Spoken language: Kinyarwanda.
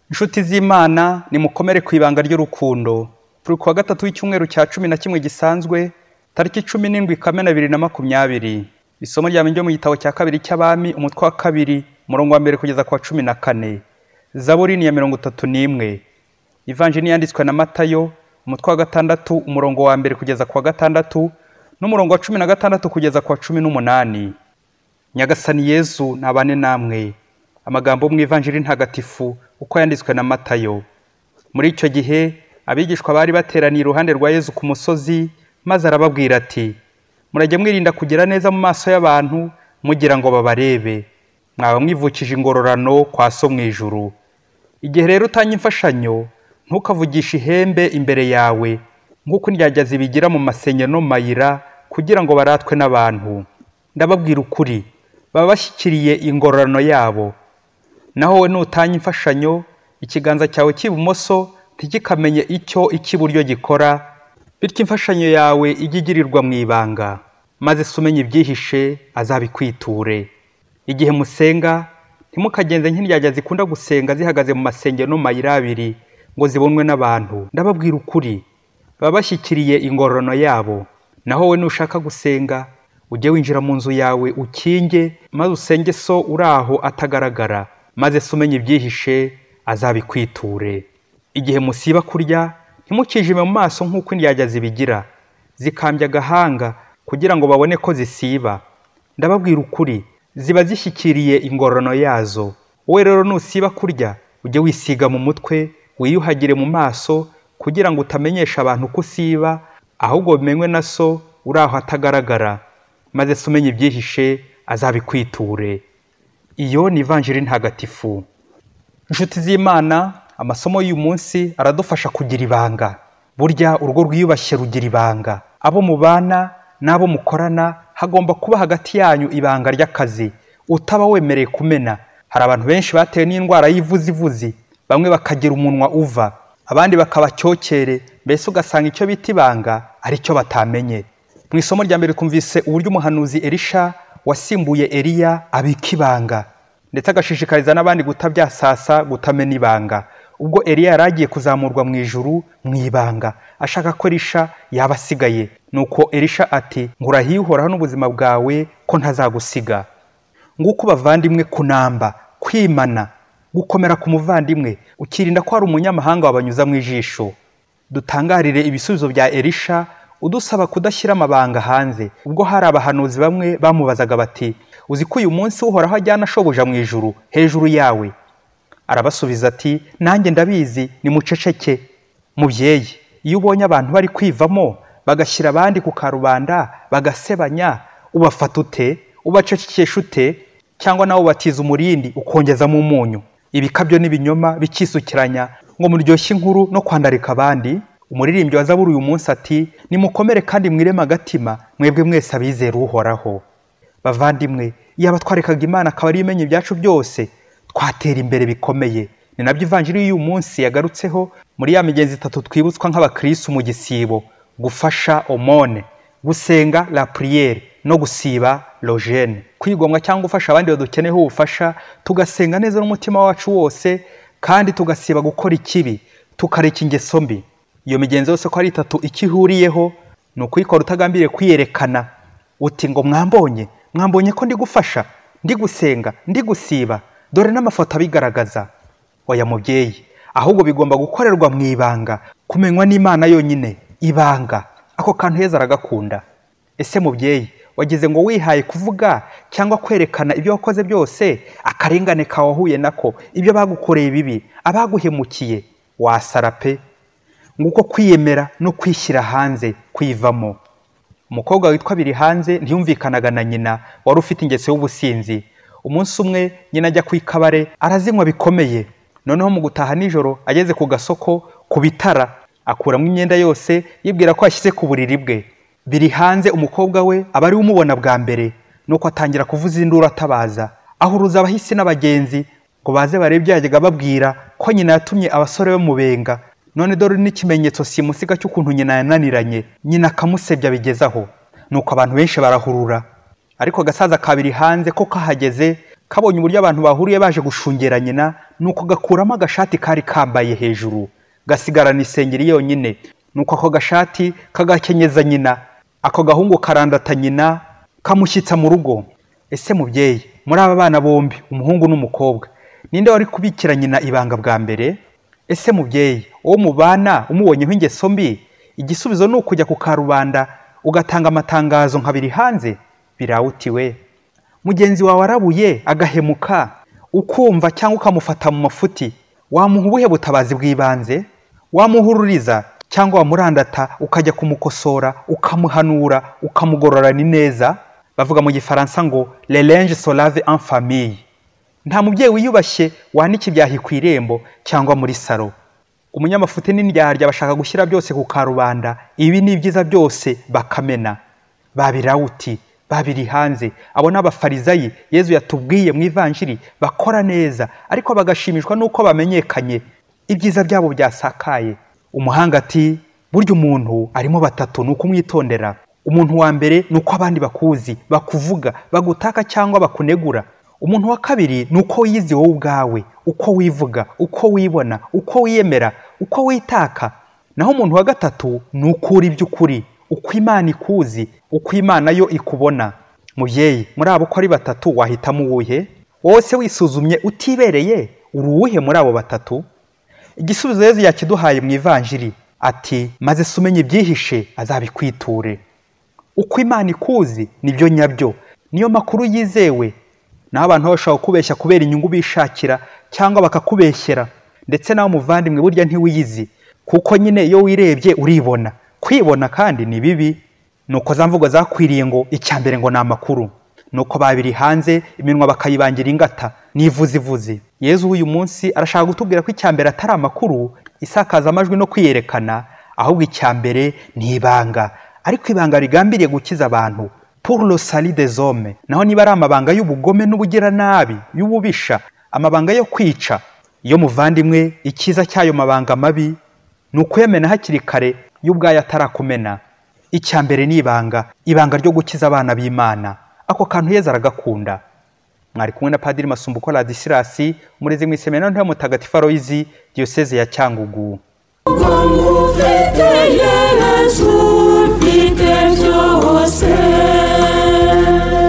inshuti z'imana nimukomere ku ibanga ry'urukundo turi kuwa gatatu w'icyumweru cya cumi na kimwe gisanzwe tariki cumi n'indwi kamena bibiri na makumyabiri isomo rya mbere ryo mu gitabo cya kabiri cy'abami umutwe wa kabiri umurongo wa mbere kugeza ku wa cumi na kane zaburi ni iya mirongo itatu n'imwe ivanjini yanditswe na matayo umutwe wa gatandatu umurongo wa mbere kugeza ku wa gatandatu n'umurongo wa cumi na gatandatu kugeza ku wa cumi n'umunani nyagasani yezu ntabane namwe amagambo mu ivanjiri ntagatifu uko yanditswe na matayo muri icyo gihe abigishwa bari bateraniye iruhande rwa yezu ku musozi maze arababwira ati murajya mwirinda kugira neza mu maso y'abantu mugira ngo babarebe mwaba mwivukije ingororano kwa so mu ijuru igihe rero utanga imfashanyo ntukavugishe ihembe imbere yawe nk'uko indyarya zibigira mu masenye no mu mayira kugira ngo baratwe n'abantu ndababwira ukuri baba bashyikiriye ingororano yabo naho we nutanya imfashanyo ikiganza cyawe cy'ibumoso ntigikamenye icyo icy'iburyo gikora bityo imfashanyo yawe ijye igirirwa mu ibanga maze se umenya ibyihishe azabikwiture igihe musenga ntimukagenze nk'indyarya zikunda gusenga zihagaze mu masengero no mu mayira abiri ngo zibonwe n'abantu ndababwira ukuri baba bashyikiriye ingororano yabo naho we nushaka gusenga ujye winjira mu nzu yawe ukinge maze usenge so uri aho atagaragara maze se umenya ibyihishe azabikwiture igihe musiba kurya ntimukijime mu maso nk'uko indyarya zibigira zikambya agahanga kugira ngo babone ko zisiba ndababwira ukuri ziba zishyikiriye ingororano yazo wowe rero nusiba kurya ujye wisiga mu mutwe wiyuhagire mu maso kugira ngo utamenyesha abantu ko usiba ahubwo bimenywe na so uri aho atagaragara maze se umenya ibyihishe azabikwiture iyo ni ivanjiri ntagatifu inshuti z'imana amasomo y'uyu munsi aradufasha kugira ibanga burya urugo rwiyubashye rugira ibanga abo mubana n'abo mukorana hagomba kuba hagati yanyu ibanga ry'akazi utaba wemereye kumena hari abantu benshi batewe n'indwara y'ivuzivuzi bamwe bakagira umunwa uva abandi bakabacyokere mbese ugasanga icyo bita ibanga ari cyo batamenye mu isomo rya mbere twumvise uburyo umuhanuzi erisha wasimbuye eriya abika ibanga ndetse agashishikariza n'abandi gutabyasasa gutamena ibanga ubwo eriya yari agiye kuzamurwa mu ijuru mu ibanga ashaka ko erisha yaba asigaye nuko erisha ati nkurahiye uhoraho n'ubuzima bwawe ko ntazagusiga nguko bavandimwe kunamba kwimana gukomera ku muvandimwe ukirinda ko hari umunyamahanga wabanyuza mu ijisho dutangarire ibisubizo bya erisha udusaba kudashyira amabanga hanze ubwo hari abahanuzi bamwe bamubazaga bati uzi ko uyu munsi uhoraho ajyana ashoboja mu ijuru hejuru yawe arabasubiza ati nanjye ndabizi ni muceceke mubyeyi iyo ubonye abantu bari kwivamo bagashyira abandi ku karubanda bagasebanya ubafata ute ubacecekesha ute cyangwa nawe ubatiza umurindi ukongezamo umunyu ibikabyo n'ibinyoma bikisukiranya ngo muryoshye inkuru no kwandarika abandi umuririmbyi wa zaburi uyu munsi ati nimukomere kandi mwireme agatima mwebwe mwese abizera uhoraho bavandimwe iyo abatwarekaga imana akaba ari imenya ibyacu byose twatera imbere bikomeye ni nabyo ivanjiri y'uyu munsi yagarutseho muri ya migenzi itatu twibutswa nk'abakirisitu mu gisibo gufasha omone gusenga la puriyeri no gusiba rojene kwigomwa cyangwa gufasha abandi badukeneyeho ubufasha tugasenga neza n'umutima wacu wose kandi tugasiba gukora ikibi tukareka ingeso mbi iyo migenzo yose ko ari itatu icyo ihuriyeho ni ukuyikora utagambiriye kwiyerekana uti ngo mwambonye mwambonye ko ndi gufasha ndi gusenga ndi gusiba dore n'amafoto abigaragaza oya mubyeyi ahubwo bigomba gukorerwa mu ibanga kumenywa n'imana yonyine ibanga ako kantu heza aragakunda ese mubyeyi wageze ngo wihaye kuvuga cyangwa kwerekana ibyo wakoze byose akarengane kawe wahuye nako ibyo bagukoreye bibi abaguhemukiye wasara pe nguko kwiyemera no kwishyira hanze kwivamo umukobwa witwa biri hanze ntiyumvikanaga na nyina wari ufite ingeso y'ubusinzi umunsi umwe nyina ajya ku ikabare arazinywa bikomeye noneho mu gutaha nijoro ageze ku gasoko ku bitara akuramo imyenda yose yibwira ko yashyize ku buriri bwe biri hanze umukobwa we aba ariwe umubona bwa mbere nuko atangira kuvuza induru atabaza ahuruza abahisi n'abagenzi ngo baze barebe yajyaga babwira ko nyina yatumye abasore bamubenga none dore n'ikimenyetso simusiga cy'ukuntu nyina yananiranye nyina akamusebya bigezaho nuko abantu benshi barahurura ariko agasaza kabiri hanze ko kahageze kabonye uburyo abantu bahuriye baje gushungera nyina nuko gakuramo agashati kari kambaye hejuru gasigarana isengeri yonyine nuko ako gashati kagakenyeza nyina ako gahungu karandata nyina kamushyitsa mu rugo ese mubyeyi muri aba bana bombi umuhungu n'umukobwa ninde wari kubikira nyina ibanga bwa mbere ese mubyeyi uwo mubana umubonyeho ingeso mbi igisubizo ni ukujya ku karubanda ugatanga amatangazo nkabiri hanze birawutiwe mugenzi wawe arabuye agahemuka ukumva cyangwa ukamufata mu mafuti wamuha ubuhe butabazi bw'ibanze wamuhururiza cyangwa wamurandata ukajya kumukosora ukamuhanura ukamugororana ineza bavuga mu gifaransa ngo lerange solave en famille nta mubyeyi wiyubashye wanika ibyahi ku irembo cyangwa muri salo umunyamafuti n'indyarya bashaka gushyira byose ku karubanda ibi ni ibyiza byose bakamena babirawuti babiri hanze abo ni abafarizayi yezu yatubwiye mu ivanjiri bakora neza ariko bagashimishwa n'uko bamenyekanye ibyiza byabo byasakaye umuhanga ati burya umuntu arimo batatu ni ukumwitondera umuntu wa mbere ni uko abandi bakuzi bakuvuga bagutaka cyangwa bakunegura umuntu wa kabiri ni uko wiyizi wowe ubwawe uko wivuga uko wibona uko wiyemera uko witaka naho umuntu wa gatatu ni ukuri by'ukuri uko imana ikuzi uko imana yo ikubona mubyeyi muri abo uko ari batatu wahitamo uwuhe wowe se wisuzumye utibereye uri uwuhe muri abo batatu igisubizo yezu yakiduhaye mu ivanjiri ati maze se umenye ibyihishe azabikwiture uko imana ikuzi nibyo nyabyo niyo makuru yizewe naho abantu bashobora kukubeshya kubera inyungu bishakira cyangwa bakakubeshyera ndetse nawe muvandimwe burya ntiwiyizi kuko nyine iyo wirebye uribona kwibona kandi ni bibi nuko za mvugo zakwiriye ngo icya mbere ngo ni amakuru nuko babiri hanze iminwa bakayibangira ingata n'ivuzivuzi yezu uyu munsi arashaka gutubwira ko icya mbere atari amakuru isakaza amajwi no kwiyerekana ahubwo icya mbere ni ibanga ariko ibanga rigambiriye gukiza abantu puro salide zome naho niba ari amabanga y'ubugome n'ubugiranabi y'ububisha amabanga yo kwica iyo muvandimwe icyiza cy'ayo mabanga mabi ni ukuyamena hakiri kare yo ubwayo atarakumena icya mbere ni ibanga ibanga ryo gukiza abana b'imana ako kantu yeza aragakunda mwari kumwe na padiri masumbuko radisilasi umurezi mu iseminari ntoya mutagatifu aroyizi diyoseze ya cyangugu